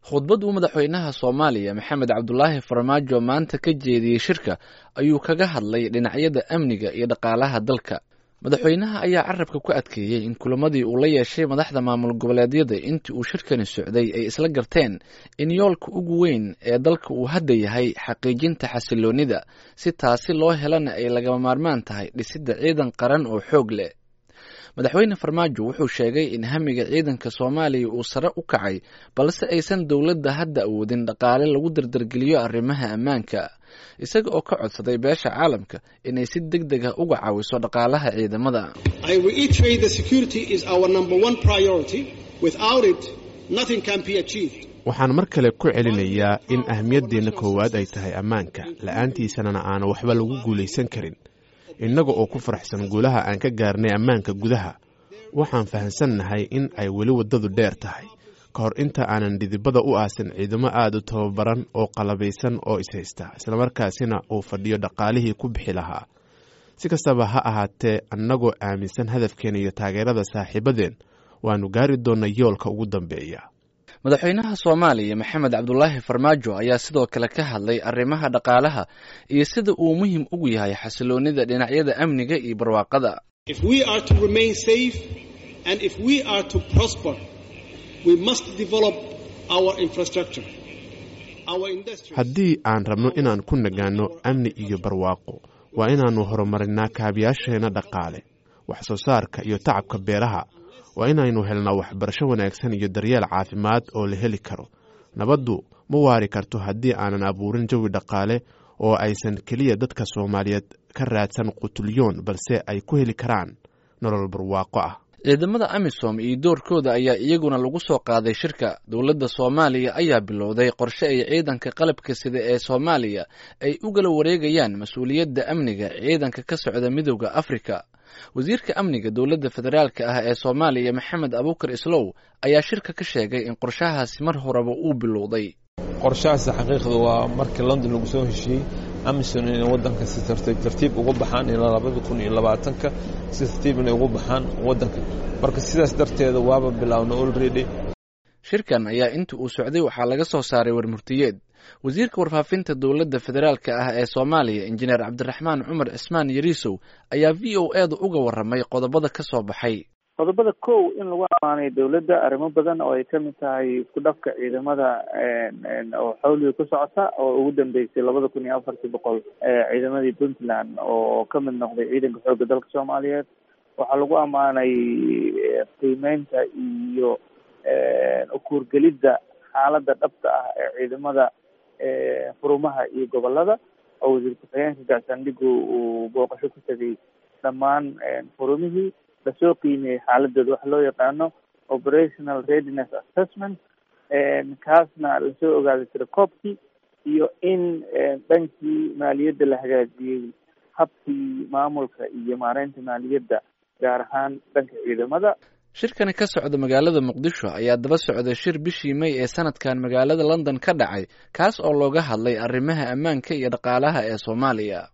khudbad uu madaxweynaha soomaaliya maxamed cabdulaahi farmaajo maanta ka jeediyey shirka ayuu kaga hadlay dhinacyada amniga iyo dhaqaalaha dalka madaxweynaha ayaa carabka ku adkeeyey in kulamadii uu la yeeshay madaxda maamul goboleedyada intii uu shirkani socday ay isla garteen in yoolka ugu weyn ee dalka uu hadda yahay xaqiijinta xasiloonida si taasi loo helana ay lagama maarmaan tahay dhisidda ciidan qaran oo xoog leh madaxweyne farmaajo wuxuu sheegay in hamiga ciidanka soomaaliya uu sare u kacay balse aysan dowladda hadda awoodin dhaqaale lagu dardargeliyo arrimaha ammaanka isaga oo ka codsaday beesha caalamka inay si deg deg ah uga caawiso dhaqaalaha ciidamada waxaan mar kale ku celinayaa in ahmiyadeenna koowaad ay tahay ammaanka la-aantiisanana aana waxba lagu guulaysan karin innaga oo ku faraxsan guulaha aan ka gaarnay ammaanka gudaha waxaan fahamsannahay in ay weli waddadu dheer tahay ka hor inta aanan dhidibada u aasin ciidamo aada u tababaran oo qalabaysan oo ishaysta islamarkaasina uu fadhiyo dhaqaalihii ku bixi lahaa si kastaba ha ahaatee annagoo aaminsan hadafkeena iyo taageerada saaxiibadeen waannu gaari doonnaa yoolka ugu dambeeya madaxweynaha soomaaliya maxamed cabdulaahi farmaajo ayaa sidoo kale ka hadlay arrimaha dhaqaalaha iyo sida uu muhiim ugu yahay xasiloonida dhinacyada amniga iyo barwaaqada haddii aan rabno inaan ku nagaanno amni iyo barwaaqo waa inaannu horumarinaa kaabiyaasheenna dhaqaale wax soo saarka iyo tacabka beeraha waa inaynu helnaa waxbarasho wanaagsan iyo daryeel caafimaad oo la heli karo nabaddu ma waari karto haddii aanan abuurin jawi dhaqaale oo aysan keliya dadka soomaaliyeed ka raadsan qutulyoon balse ay ku heli karaan nolol barwaaqo ah ciidamada amisom iyo doorkooda ayaa iyaguna lagu soo qaaday shirka dowladda soomaaliya ayaa bilowday qorshe ay ciidanka qalabka sida ee soomaaliya ay u gala wareegayaan mas-uuliyadda amniga ciidanka ka socda midooda afrika wasiirka amniga dowladda federaalk ah ee soomaaliya maxamed abuukar islow ayaa shirka ka sheegay in qorshahaasi mar horeba uu bilowday qorshahaasi xaqiiqda waa markii london lagu soo heshiiyey amisom inay waddanka si tartiib tartiib uga baxaan ilaa labada kun iyo labaatanka si tartiib inay ugu baxaan waddanka marka sidaas darteeda waaba bilaawna olredy shirkan ayaa inta uu socday waxaa laga soo saaray warmurtiyeed wasiirka warfaafinta dowladda federaalka ah ee soomaaliya injineer cabdiraxmaan cumar cismaan yariisow ayaa v o e da uga warramay qodobada ka soo baxay qodobada kow in lagu amaanay dowladda arrimo badan oo ay ka mid tahay isku dhafka ciidamada oo xawliga ku socota oo ugu dambeysay labada kun iyo afartii boqol ciidamadii puntland oo ka mid noqday ciidanka xoogga dalka soomaaliyeed waxaa lagu ammaanay qiimeynta iyo ukuurgelidda xaaladda dhabta ah ee ciidamada xurumaha iyo gobolada oo wasiir ku-xigeenka gacsandhigu uu booqasho ku tegay dhammaan xurumihii lasoo qiimeeyey xaaladooda waxa loo yaqaano operational readiness assessment kaasna lasoo ogaaday tirakoobkii iyo in dhankii maaliyadda la hagaajiyey habkii maamulka iyo maareynta maaliyadda gaar ahaan dhanka ciidamada shirkani ka socda magaalada muqdisho ayaa daba socday shir bishii may ee sanadkan magaalada london ka dhacay kaas oo looga hadlay arrimaha ammaanka iyo dhaqaalaha ee soomaaliya